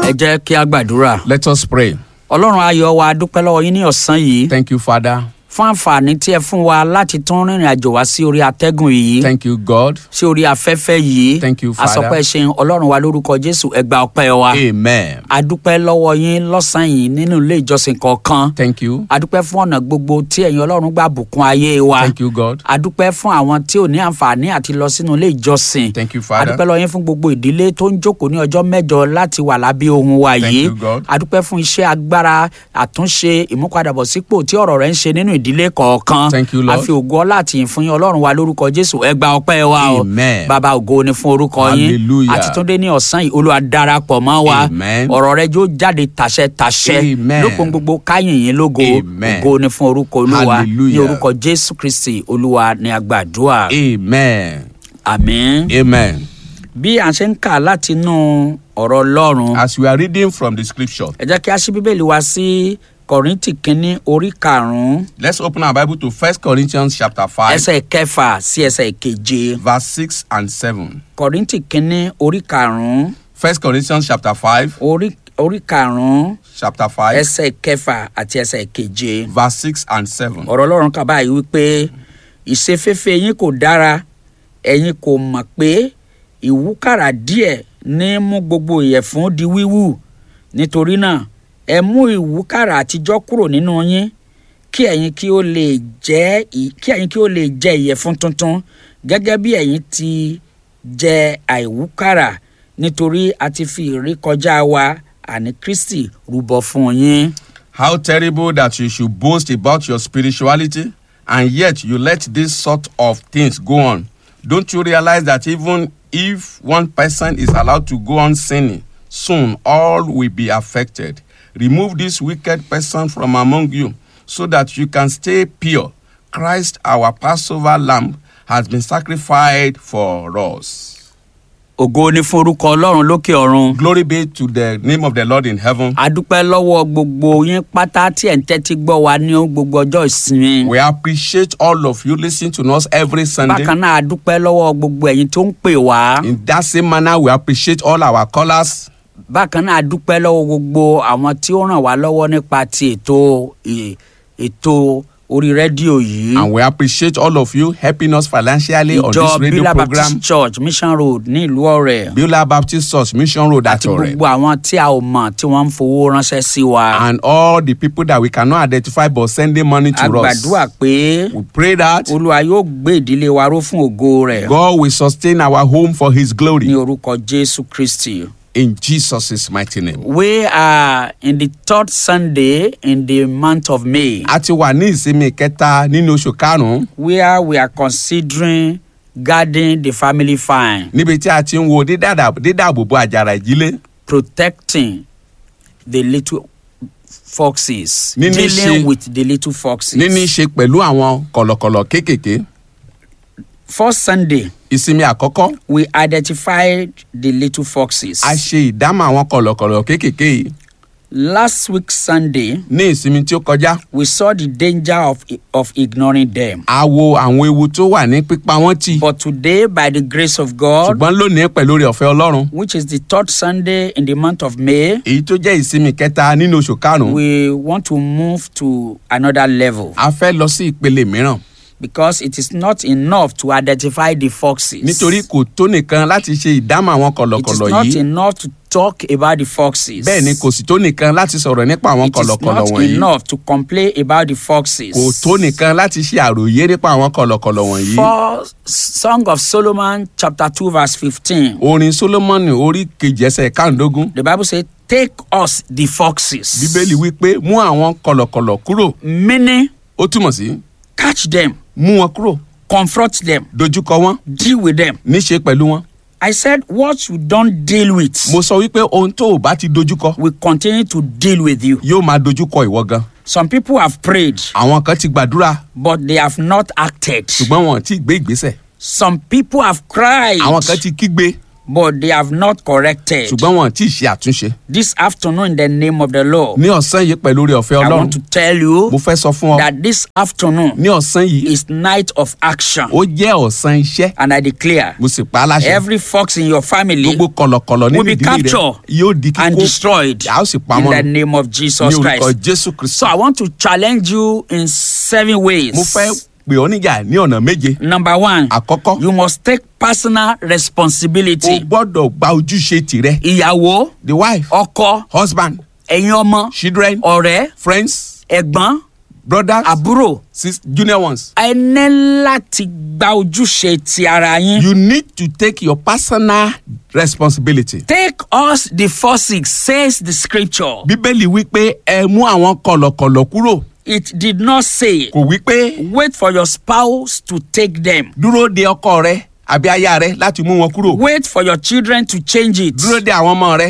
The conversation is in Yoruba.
ẹ jẹ́ kí a gbàdúrà. Let us pray. ọlọ́run ayọ̀ wa dúpẹ́ lọ́wọ́ yín ní ọ̀sán yìí Thank you, Father. fún àǹfààní tí ẹ fún wa láti tún rìnrìn àjò wá sí orí atẹ́gùn yìí Thank you, God. sí orí afẹ́fẹ́ yìí Thank you, Father. àsọpẹ́ ṣeun ọlọ́run wa lórúkọ jésù ẹ gba ọpẹ́ wa Amen. adúpẹ́ lọ́wọ́ yín lọ́sàn-án yìí nínú ilé ìjọsìn kọ̀ọ̀kan Thank you. adúpẹ́ fún ọ̀nà gbogbo tí ẹ̀yin ọlọ́run gbà bùkún ayé wa Thank you, God. adúpẹ́ fún àwọn tí ò ní àǹfààní àti lọ sínú ilé ìjọsìn Thank you, Father. adúpẹ́ lọ́yìn fún gbogbo ìdílé tó ń jókòó ní ọjọ́ mẹ́jọ láti wà lábẹ́ ohun wa Thank yìí you, God. adúpẹ́ fún iṣẹ́ agbára àtúnṣe ìmúpadàbọ̀sípò tí ọ̀rọ̀ rẹ̀ ń ṣe nínú ìdílé kọ̀ọ̀kan Thank you, Lord. a fi ògo ọlá àti ìyìn fún yín ọlọ́run wa lórúkọ jésù ẹ gba ọpẹ́ wa o Amen. bàbá ògo ni fún orúkọ yín Hallelujah. àti tó dé ní ọ̀sán yìí olúwa darapọ̀ mọ́ wa Amen. ọ̀rọ̀ rẹ̀ jó jáde tàṣẹ tàṣẹ Amen. lópin gbogbo káyìn yín lógo Amen. ògo ni fún orúkọ olúwa ní Hallelujah. orúkọ jésù kristi olúwa ni àgbàdua Amen. àmín Amen. bí a ṣe ń kà láti inú ọ̀rọ̀ ọlọ́run As we are reading from the scripture, ẹ jẹ́ kí a ṣí bíbélì wa sí kọ̀rìntì kínní orí karùn-ún let's open our Bible to First Corinthians chapter 5, ẹsẹ̀ kẹfà sí ẹsẹ̀ keje verse 6 and 7. kọ̀rìntì kínní orí karùn-ún First Corinthians chapter 5, orí orí karùn-ún chapter 5, ẹsẹ̀ kẹfà àti ẹsẹ̀ keje verse 6 and 7. ọ̀rọ̀ ọlọ́run kà báyìí wípé ìṣeféfé yín kò dára ẹ̀yin kò mọ̀ pé ìwúkàrà díẹ̀ ní mú gbogbo ìyẹ̀fun di wíwú nítorí náà ẹ mú ìwúkàrà àtijọ́ kúrò nínú yín kí ẹ̀yin kí ó lè jẹ́ ì- kí ẹ̀yin kí ó lè jẹ ìyẹ̀fun tuntun gẹ́gẹ́ bí ẹ̀yin ti jẹ àìwúkàrà nítorí a ti fi ìrékọjá wa àní kristi rúbọ fún yín. How terrible that you should boast about your spirituality and yet you let this sort of things go on. Don't you realize that even if one person is allowed to go on sinning, soon all will be affected? Remove this wicked person from among you so that you can stay pure. Christ, our Passover lamb, has been sacrificed for us. ògo ni fún orúkọ ọlọ́run lókè ọ̀run. Glory be to the name of the Lord in heaven. adúpẹ́ lọ́wọ́ gbogbo yín pátá tí ẹ̀ ń tẹ́tí gbọ́ wa ní gbogbo ọjọ́ ìsinmi. We appreciate all of you listening to us every Sunday. bákan náà adúpẹ́ lọ́wọ́ gbogbo ẹ̀yin tó ń pè wá. In that same manner, we appreciate all our callers. bákan náà adúpẹ́ lọ́wọ́ gbogbo àwọn tí ó ràn wá lọ́wọ́ nípa ti ètò ì- ètò orí rédíò yìí. And we appreciate all of you helping us financially on ìjọ this radio bílà program. baptist church mission road ní ìlú ọ̀rẹ́. Beulah Baptist Church, Mission Road, àti Atore. gbogbo àwọn tí a ò mọ̀ tí wọ́n ń fowó ránṣẹ́ sí wa. And all the people that we cannot identify but sending money to a gbàdúrà us. pé We pray that olúwa yóò gbé ìdílé wa ró fún ògo rẹ̀. God will sustain our home for His ní glory. orúkọ jésù kristi. In Jesus' mighty name. we are in the third sunday in the month of may A ti wà ní ìsinmi kẹta nínú oṣù karùn-ún where we are considering guarding the family fine níbi tí a ti ń wo dídàdà- dídàbòbò àjàrà ìdílé. protecting the little foxes Níní dealing ṣe- with the little foxes. Níní í ṣe pẹ̀lú àwọn kọ̀lọ̀kọ̀lọ̀ kéékèèké. first sunday Ìsinmi àkọ́kọ́ we identified the little foxes. a ṣe ìdámọ̀ àwọn kọ̀lọ̀kọ̀lọ̀ kéékèèké yìí last week sunday ní ìsinmi tí ó kọjá we saw the danger of of ignoring them. a wo àwọn ewu tó wà ní pípa wọ́n tì but today by the grace of god. ṣùgbọ́n lónìí pẹ̀lú oore ọ̀fẹ́ ọlọ́run which is the third Sunday in the month of May, èyí tó jẹ́ ìsinmi kẹta nínú oṣù karùn-ún we want to move to another level a fẹ́ lọ sí ìpele mìíràn because it is not enough to identify the foxes. nítorí kò tó nìkan láti ṣe ìdámọ̀ àwọn it is kọ̀lọ̀kọ̀lọ̀ not yìí enough to talk about the foxes. bẹ́ẹ̀ ni kò sì tó nìkan láti sọ̀rọ̀ nípa àwọn it is kọ̀lọ̀kọ̀lọ̀ not wọ̀nyí enough to complain about the foxes. kò tó nìkan láti ṣe àròyé nípa àwọn kọ̀lọ̀kọ̀lọ̀ wọ̀nyí For Song of Solomon chapter two verse fifteen, orin solomoni orí kejì ẹsẹ̀ káàndógún the Bible says, "Take us the foxes." bíbélì wípé mú àwọn kọ̀lọ̀kọ̀lọ̀ kúrò Meaning, ó túmọ̀ sí catch them, mú wọn kúrò confront them, dojúkọ wọn deal with them. níṣe pẹ̀lú wọn. I said, what you don't deal with. mo sọ wípé ohun tó o bá ti dojúkọ will continue to deal with you. yóò máa dojúkọ ìwọ gan. Some people have prayed, àwọn kan ti gbàdúrà but they have not acted. ṣùgbọ́n wọn ò tí ì gbé ìgbésẹ̀. Some people have cried, àwọn kan ti kígbe but they have not corrected. ṣùgbọ́n wọn tí ì ṣe àtúnṣe. This afternoon, in the name of the Lord, ní ọ̀sán yìí pẹ̀lú orí ọ̀fẹ́ I ọlọ́run want to tell you mo fẹ́ sọ fún ọ that this afternoon ní ọ̀sán yìí is night of action. ó jẹ́ ọ̀sán iṣẹ́ And I declare, mo sì pa á láṣẹ every fox in your family gbogbo kọ̀lọ̀kọ̀lọ̀ nínú will be ìdílé rẹ captured yóò di and kíkó destroyed a ó sì pa in wọ́n the run name of ní Jesus orúkọ Christ. jésù kristu So I want to challenge you in seven ways. mo fẹ́ pè ọ́ níjà ní ọ̀nà méje Number one, àkọ́kọ́ you must take personal o responsibility. gbọ́dọ̀ gba ojúṣe tìrẹ Ìyàwó, the wife ọkọ, husband ẹ̀yin ọmọ, children ọ̀rẹ́, friends ẹ̀gbọ́n, brothers àbúrò. sis junior ones Ẹ ní láti gba ojúṣe ti ara yín. you need to take your personal responsibility. Take us the forces, says the scripture. bíbélì wípé ẹ mú àwọn kọ̀lọ̀kọ̀lọ̀ kúrò It did not say, kò wípé wait for your spouse to take them. dúró de ọkọ rẹ àbí aya rẹ láti mú wọn kúrò Wait for your children to change it. dúró de àwọn ọmọ rẹ